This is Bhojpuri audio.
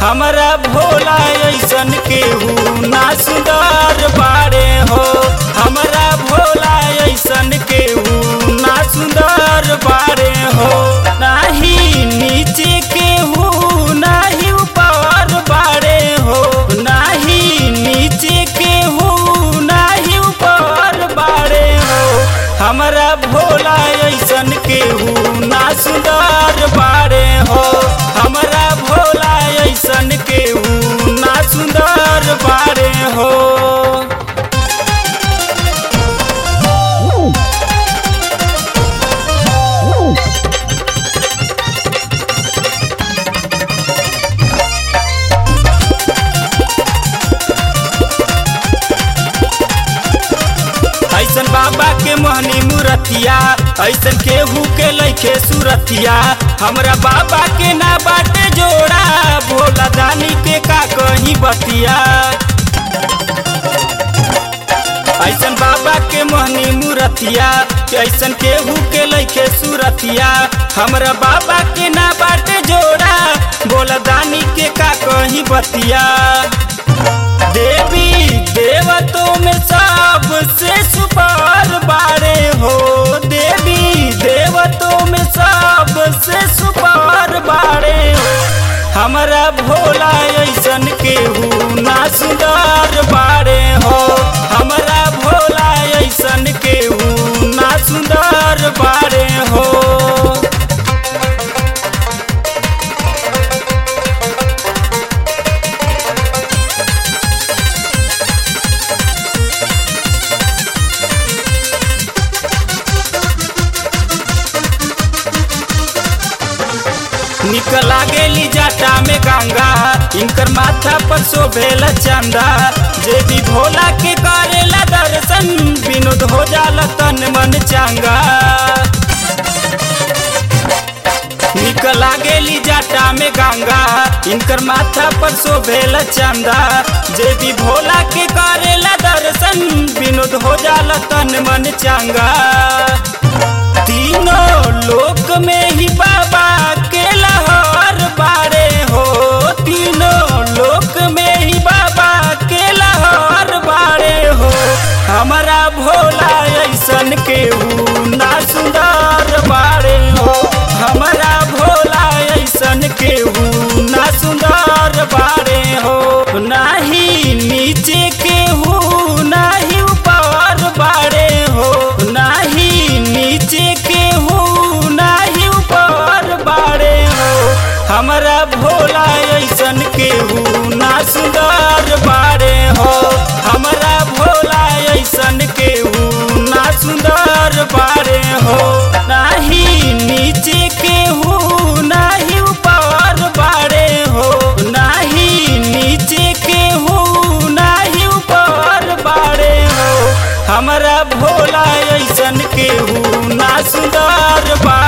हमरा भोला ऐसन केहू ना सुंदर बाड़े हो हमरा भोला ऐसन केहू ना सुंदर बाड़े हो नाही नीचे केहू नाही ऊपर बाड़े हो नाही नीचे केहू नाही ऊपर बाड़े हो हमरा भोला ऐसन केहू ना सुंदर बाड़े हो हमरा भोला ऐसन केहू ना सुंदर बाड़े हो ऐसन बाबा के मोहनी मूरतिया ऐसन केहू के लैके सूरतिया हमरा बाबा के ना बाटे जोड़ा भोला दानी के का कहीं बतिया ऐसन बाबा के मोहनी मूरतिया ऐसन केहू के लैके सूरतिया हमरा बाबा के ना बाटे जोड़ा भोला दानी के का कहीं बतिया देवी देवतों में सबसे सुपार बारे हो देवी देवतों में सबसे सुपार बारे हो हमरा भोला ऐसन केहू ना सुंदर बारे हो हमरा भोला ऐसन केहू ना सुंदर बारे हो निक लागेली जाटा में गंगा इनकर माथा पर शोभेला चंदा जे भी भोला के करेला दर्शन विनोद हो जाला तन मन चांगा निक लागेली जाटा में गंगा इनकर माथा पर शोभेला चंदा जे भी भोला के करेला दर्शन विनोद हो जाला तन मन चांगा तीनों लोक में ही बाबा के लहर बारे हो तीनों लोक में ही बाबा के लहर बारे हो हमारा भोला ऐसन केहू ना सुंदर बारे हो हमारा भोला ऐसन केहू ना सुंदर बारे हो नाही नीचे केहू नाही ऊपर बारे हो नाही नीचे केहू नाही ऊपर बारे हो हमरा भोला ऐसन केहू ना सुंदर बारे हो हमरा भोला ऐसन केहू ना सुंदर बारे हो नाही नीचे केहू नाही ऊपर बारे हो नाही नीचे केहू नाही ऊपर बारे हो हमरा भोला ऐसन केहू ना सुंदर बा